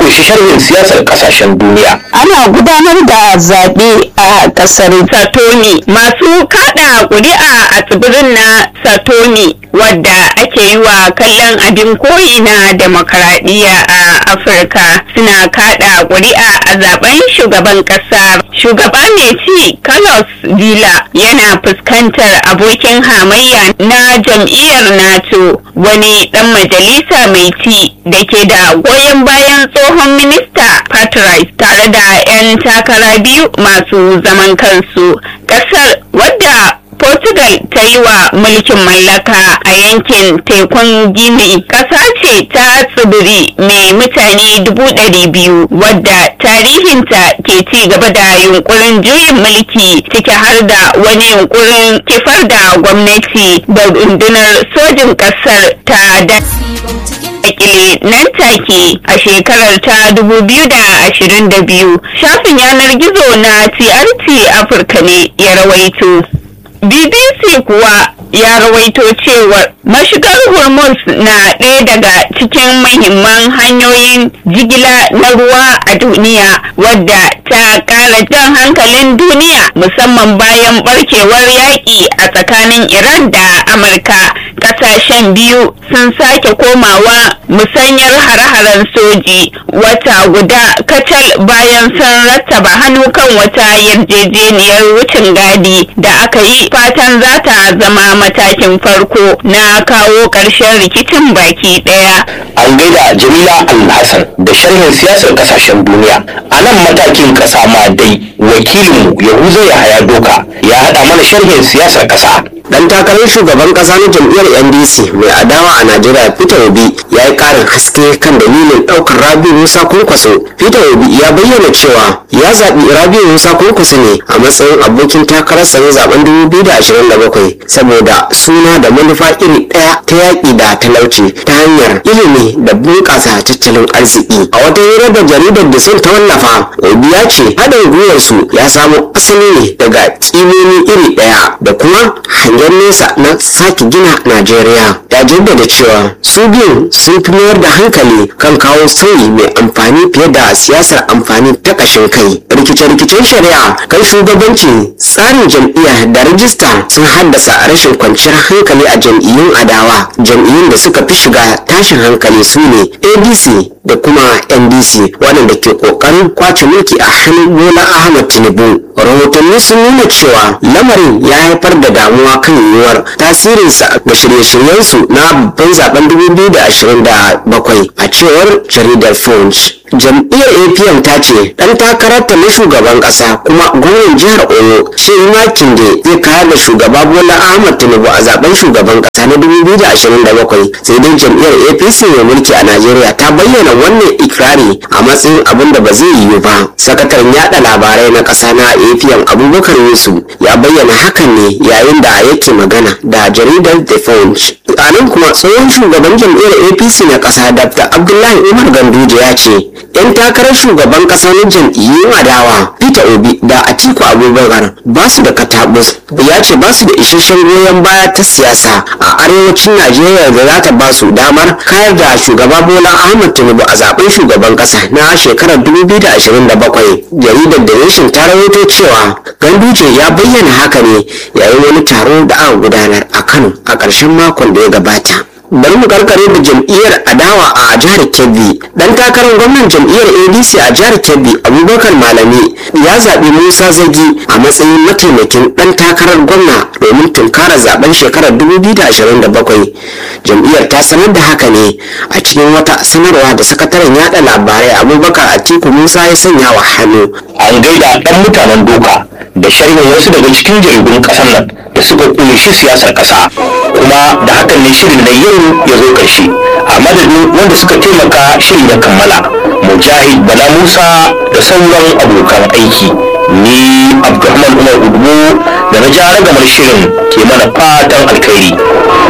kunshi sharhin siyasar kasashen duniya. Ana gudanar da zaɓe a ƙasar Satoni masu kada ƙuri'a a tsibirin na Satoni wadda ake yi wa kallon abin koyi na demokaradiyya a Afirka suna kada ƙuri'a a zaben shugaban ƙasa. Shugaba mai ci Carlos Villa yana fuskantar abokin hamayya na jam'iyyar NATO wani ɗan majalisa mai ci da ke da goyon bayan tsohon minista Patrice tare da 'yan takara biyu masu zaman kansu. Ƙasar wadda Portugal ta yi wa mulkin mallaka a yankin tekun Gini ƙasa ce ta tsibiri mai mutane dubu ɗari biyu wadda tarihinta ke ci gaba da yunkurin juyin mulki ciki har da wani yunkurin kifar da gwamnati da rundunar sojin ƙasar ta da dakile nan take a shekarar ta 2022 shafin yanar gizo na TRT Afirka ne ya rawaito. BBC kuwa ya rawaito cewar mashigar hormuz na ɗaya daga cikin mahimman hanyoyin jigila na ruwa a duniya wadda ta ƙara jan hankalin duniya musamman bayan barkewar yaƙi a tsakanin iran da amurka ƙasashen biyu sun sake komawa musanyar hare-haren soji wata guda kacal bayan sun rattaba hannu kan wata yarjejeniyar wucin gadi da aka yi fatan za ta zama matakin farko na kawo ƙarshen rikicin baki ɗaya. An gaida Jamila Alhassan da sharhin siyasar kasashen duniya. A nan matakin ƙasa ma dai wakilinmu Yahuza Yahaya Doka ya haɗa mana sharhin siyasar ƙasa. dan takarar shugaban kasa na jam'iyyar ndc mai adawa a najeriya peter obi ya yi karin haske kan dalilin daukar rabi musa kwankwaso peter obi ya bayyana cewa ya zaɓi rabi musa kwankwaso ne a matsayin abokin takararsa na zaben 2027 saboda suna da manufa iri ɗaya ta yaƙi da talauci ta hanyar ilimi da bunƙasa tattalin arziki a wata hira da jaridar da sun ta wallafa obi ya ce haɗin gwiwarsu ya samo asali ne daga ƙimomi iri ɗaya da kuma hangen nesa na sake gina Najeriya ya jaddada cewa su biyun sun fi mayar da hankali kan kawo sauyi mai amfani fiye da siyasar amfani ta ƙashin kai. Rikice-rikicen shari'a kan shugabanci tsarin jam'iyya da rajista sun haddasa rashin kwanciyar hankali a jam'iyyun adawa. Jam'iyyun da suka fi shiga tashin hankali su ne ADC da kuma NDC waɗanda ke ƙoƙarin kwace mulki a hannun Bola Ahmad Tinubu. Rahotanni sun nuna cewa lamarin ya haifar da damuwa kan yiwuwar tasirinsa ga shirye-shiryensu na babban zaben 2027 a cewar jaridar Punch. jam'iyyar apm ta ce dan takararta na shugaban kasa kuma gwamnan jihar oyo shehu makinde zai kayar da shugaba bola ahmad tinubu a zaben shugaban kasa na 2027 sai dai jam'iyyar apc mai mulki a najeriya ta bayyana wannan ikirari a matsayin abin da ba zai yiwu ba sakataren yada labarai na kasa na apm abubakar yusuf ya bayyana hakan ne yayin da yake magana da jaridar the punch a nan kuma tsohon shugaban jam'iyyar apc na kasa dr abdullahi umar ganduje ya ce yan takarar shugaban kasa na jam'iyyun adawa peter obi da atiku abubakar ba su da katabus ya ce ba su da isasshen goyon baya ta siyasa a arewacin najeriya da za ta ba su damar kayar da shugaba bola ahmad tinubu a zaben shugaban kasa na shekarar 2027 jaridar da nation ta rawaito cewa ganduje ya bayyana haka ne yayin wani taro da aka gudanar a kano a ƙarshen makon da ya gabata bari mu karkare da jam'iyyar adawa a jihar kebbi dan takarar gwamnan jam'iyyar adc a jihar kebbi abubakar malami ya zaɓi musa zagi a matsayin mataimakin dan takarar gwamna domin tunkara zaben shekarar 2027 jam'iyyar ta sanar da haka ne a cikin wata sanarwa da sakataren yada labarai abubakar atiku musa ya sanya wa hannu An gaida ɗan mutanen doka da sharhin wasu daga cikin jaridun ƙasar nan da suka kunshi siyasar ƙasa kuma da hakan ne shirin na yau ya zo ƙarshe a madadin wanda suka taimaka shirin ya kammala mujahid bala musa da sauran abokan aiki ni abdulrahman umar udubu da na ja ragamar shirin ke mana fatan alkhairi